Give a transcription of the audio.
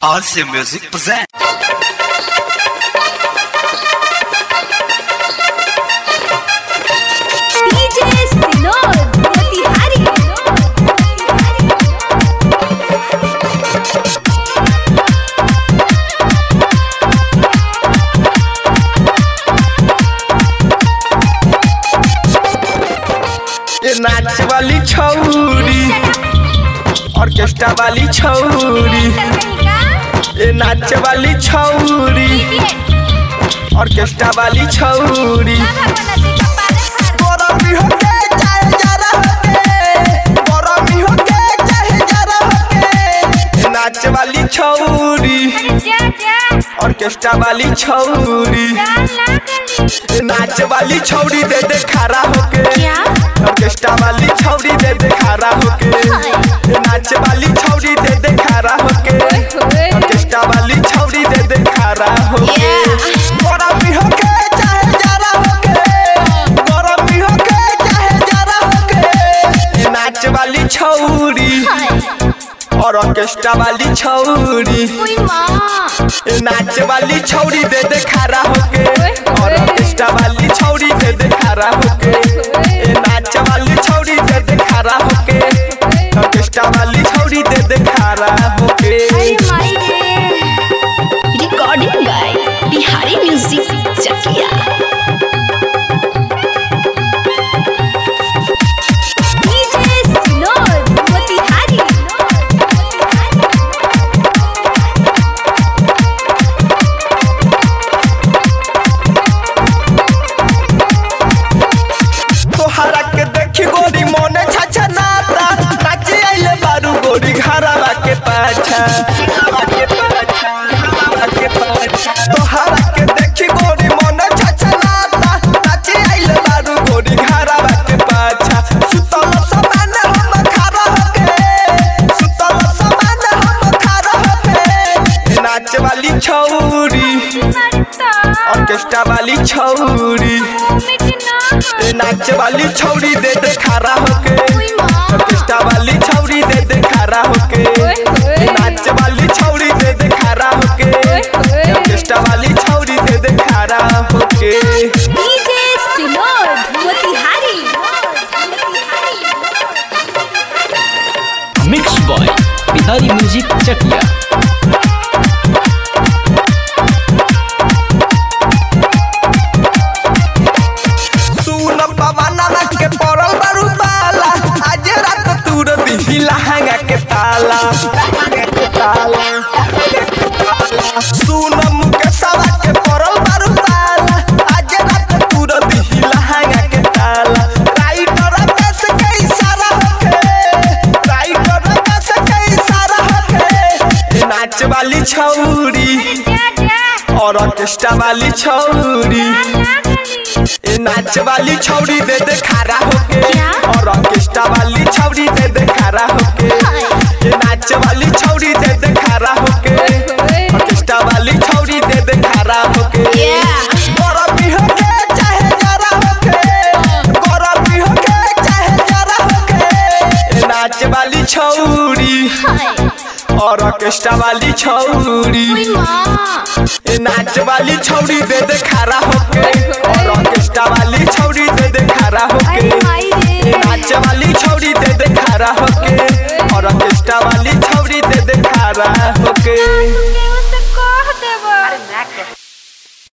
Awesome Music present. DJ Sinod Motihari ये नाच वाली छौरी ऑर्केस्ट्रा वाली छौरी ये नाच वाली छौरी ऑर्केस्ट्रा वाली छौरी गरमी होके चाहे जरा होके गरमी होके चाहे जरा होके ये नाच वाली छौरी ऑर्केस्ट्रा वाली छौरी ये नाच वाली छौरी दे दे खड़ा होके ऑर्केस्ट्रा वाली छौरी दे दे खड़ा होके ये नाच वाली छौरी दे दे खड़ा होके ऑर्केस्ट्रा वाली छौरी दे दे खड़ा होके गरमी होके चाहे जरा होके गरमी होके चाहे जरा होके ये नाच वाली छौरी और ऑर्केस्ट्रा वाली छौरी ये नाच वाली छौरी दे दे खड़ा होके और ऑर्केस्ट्रा वाली छौरी दे दे खड़ा होके ये नाच वाली छौरी दे दे खड़ा होके ऑर्केस्ट्रा वाली छौरी दे दे खड़ा होके Recording by Bihari Music Chakia DJ Sinod Motihari तोहरा के देखी गोरी मोने छाछा नाता नाचे आइले बारू गोरी घरवा के पाछा तोहरा के देखी गोरी मोने छाछा नाता नाचे आइले बारू गोरी घरवा के पाछा सुतल समान हम खड़ा होके सुतल समान हम खड़ा होके नाच वाली छौरी ऑर्केस्ट्रा वाली छौरी ए नाच वाली छौरी दे दे खड़ा होके ऑर्केस्ट्रा वाली छौरी दे दे खड़ा होके ए नाच वाली छौरी दे दे खड़ा होके ऑर्केस्ट्रा वाली छौरी दे दे खड़ा होके DJ Sinod Motihari mix boy Bihari music Chakia सुन पवना के पड़ल बारू ताला आज रात तूर दिही लहंगा के ताला सुन मुकेशवा के पड़ल बारू ताला आज रात तूर दिही लहंगा के ताला राइटर बस के इशारा होके राइटर बस के इशारा होके ए नाच वाली छौरी और ऑर्केस्ट्रा वाली छौरी ए नाच वाली छौरी दे दे खड़ा होके और ऑर्केस्ट्रा वाली छौरी दे दे खड़ा होके ए नाच वाली छौरी दे दे खड़ा होके ऑर्केस्ट्रा वाली छौरी दे दे खड़ा होके गरमी होके चाहे जरा होके गरमी होके चाहे जरा होके ए नाच वाली छौरी और ऑर्केस्ट्रा वाली छौरी ए नाच वाली छौरी दे दे खड़ा होके और ऑर्केस्ट्रा वाली छौरी दे दे खड़ा होके ए नाच वाली छौरी दे दे खड़ा होके और ऑर्केस्ट्रा वाली छौरी दे दे खड़ा होके